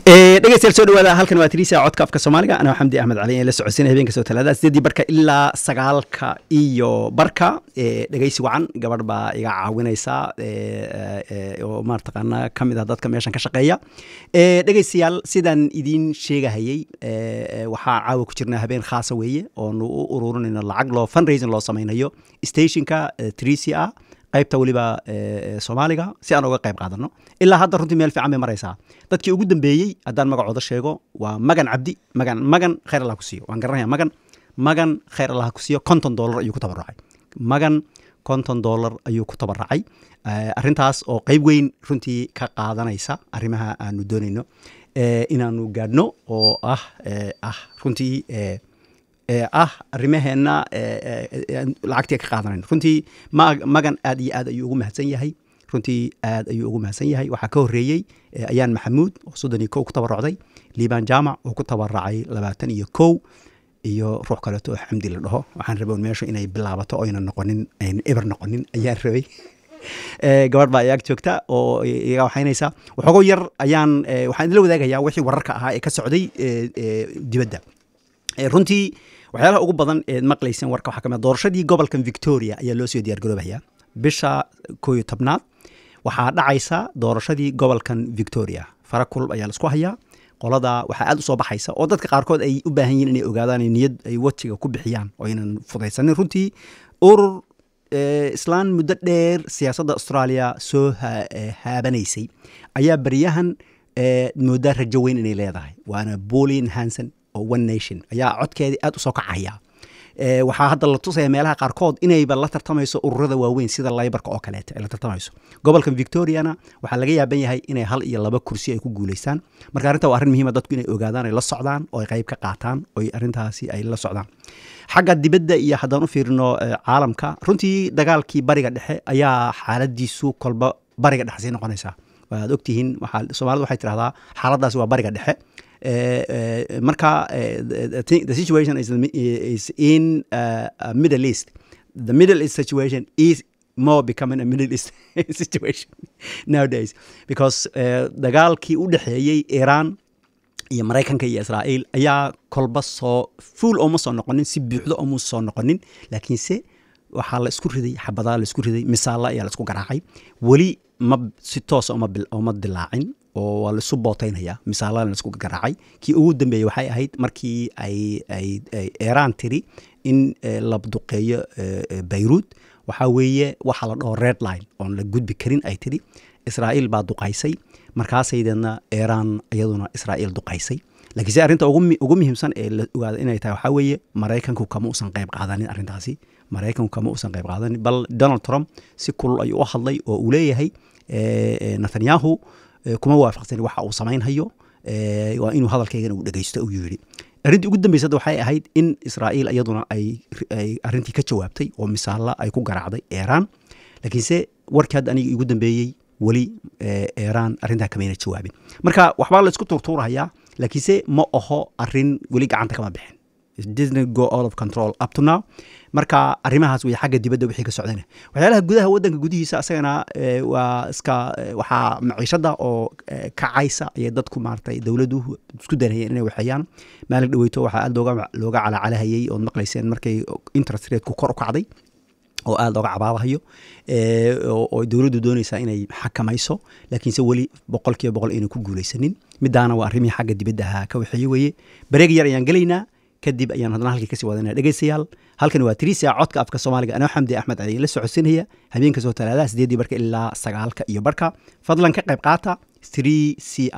dhegeystayaal soo dhawaada halkan waa tiriisa codka afka soomaaliga anaa xamdi axmed cali ee la socodsiinaya habeenka soo talaada sideedii barka ilaa sagaalka iyo barka dhegeysi wacan gabadh baa iga caawinaysa oo maartaqaana ka mid ah dadka meeshan ka shaqeeya dhegeystayaal sidaan idiin sheegahayey waxaa caawa ku jirnaa habeen khaasa weeye oonu u ururinayno lacag loo fundraising loo samaynayo stationka trisia qaybta weliba soomaaliga si aan uga qayb qaadano ilaa hadda runtii meel fiican bay maraysaa dadkii ugu dambeeyey haddaan magacooda sheego waa magan cabdi magan magan khayr allah ku siiyo waan garanaya magan magan khayr allah ku siiyo konton dollar ayuu ku tabaracay magan konton dollar ayuu ku tabaracay arrintaas oo qeyb weyn runtii ka qaadanaysa arrimaha aanu doonayno inaanu gaadhno oo ah ah runtii ah arrimaheenna lacagtii ka qaadanayno runtii magan aad iyo aad ayuu ugu mahadsan yahay runtii aad ayuu ugu mahadsan yahay waxaa ka horreeyey ayaan maxamuud oo soddon iyo kow ku tabarocday liibaan jaamac oo ku tabaracay labaatan iyo kow iyo ruux kaleeto oo xamdi la dhaho waxaan rabay meeshu inay bilaabato oyna noqonin ayna eber noqonin ayaan rabay gabadh baa iyaag joogta oo iga waxaynaysa waxoogo yar ayaan waxaan idila wadaagayaa wixii wararka ahaa ee ka socday dibadda runtii waxyaalaha ugu badan eed maqlayseen warka waxaa kamid doorashadii gobolkan victoria ayaa loo soo diyaargaroobayaa bisha koo iyo tobnaad waxaa dhacaysa doorashadii gobolkan victoria fara kulub ayaa laisku hayaa qolada waxaa aad u soo baxaysa oo dadka qaarkood ay u baahan yihin inay ogaadaan niyad ay wajiga ku bixiyaan oo aynan fudaysanin runtii urur islaan muddo dheer siyaasadda australia soo haabanaysay ayaa baryahan moodaa rajo weyn inay leedahay waana bolin hanson oo one nation ayaa codkeedii aad u soo kacaya waxaa hadda la tusaya meelaha qaarkood inayba la tartamayso ururada waaweyn sida laybarka oo kaleeta ay la tartamayso gobolkan victoriana waxaa laga yaaban yahay inay hal iyo laba kursi ay ku guulaystaan marka arrinta waa arrin muhiima dadku inay ogaadaan ay la socdaan oo ay qayb ka qaataan oo arrintaasi ay la socdaan xagga dibadda iyo haddaan u fiirino caalamka runtii dagaalkii bariga dhexe ayaa xaaladiisu kolba bariga dhexe sii noqonaysaa waad ogtihiin soomaalida waxay tidhahdaa xaaladaasi waa bariga dhexe marka the situation is, is in uh, a middle east the middle east situation is more becoming a middle east situation nowadays because uh, dagaalkii u dhexeeyey iran iyo maraykanka iyo israa'iil ayaa kolba soo fuul ooma soo noqonin si buuxdo ooma soo noqonin laakiinse waxaa la isku riday xabadaa la isku riday misaalla ayaa la isku garaacay weli ma si toosa oma dilaacin oo waa laisu bootaynaya misaalana laisku garaacay kii ugu dambeeyey waxay ahayd markii ay ay iran tiri in la duqeeyo bayruud waxaa weeye waxaa la dhaho red line oon la gudbi karin ay tiri israa'iil baa duqaysay markaasaydeedna iran iyaduna israa'iil duqaysay laakiin se arrinta ugu muhiimsan ee la ogaada inay tahay waxaa weeye maraykanku kama uusan qayb qaadanin arrintaasi maraykanku kama uusan qayb qaadanin bal donald trump si kulul ayuu u hadlay oo uu leeyahay netanyahu kuma waafaqsani waxa uu samaynhayo waa inuu hadalkaygana uu dhegeysto uu yidhi arrintii ugu dambeysada waxay ahayd in israa'iil iyaduna ay arrintii ka jawaabtay oo misaalla ay ku garaacday iran laakiinse warkii hadda aniga igu dambeeyey weli iran arrintaa kamayna jawaabin marka waxbaa la isku tuurtuurahayaa laakiinse ma aho arrin weli gacanta kama bixin disney go out of control up to now marka arrimahaas wey xagga dibadda wixii ka socdana waxyaalaha gudaha waddanka gudihiisa asagana waa iska waxaa maciishada oo kacaysa ayay dadku maaratay dowladdu isku danayeen inay waxeeyaan maalin dhaweyto waxaa aad looga looga calacalahayey ood maqlayseen markay interest rateku kor u kacday oo aada looga cabaabahayo oo dowladdu doonaysaa inay xakamayso laakiinse weli boqol kiiba boqol ayna ku guulaysanin midaana waa arrimihii xagga dibadda ahaa ka waxeeye weeye bareeg yar ayaan gelaynaa kadib ayaan haddana halkii kasii wadanaya dhegeystayaal halkan waa trisia codka afka soomaaliga anoo xamdi axmed cali la socodsiinaya habeenka soo talaadaha sideedii barka ilaa sagaalka iyo barka fadlan ka qayb qaata three c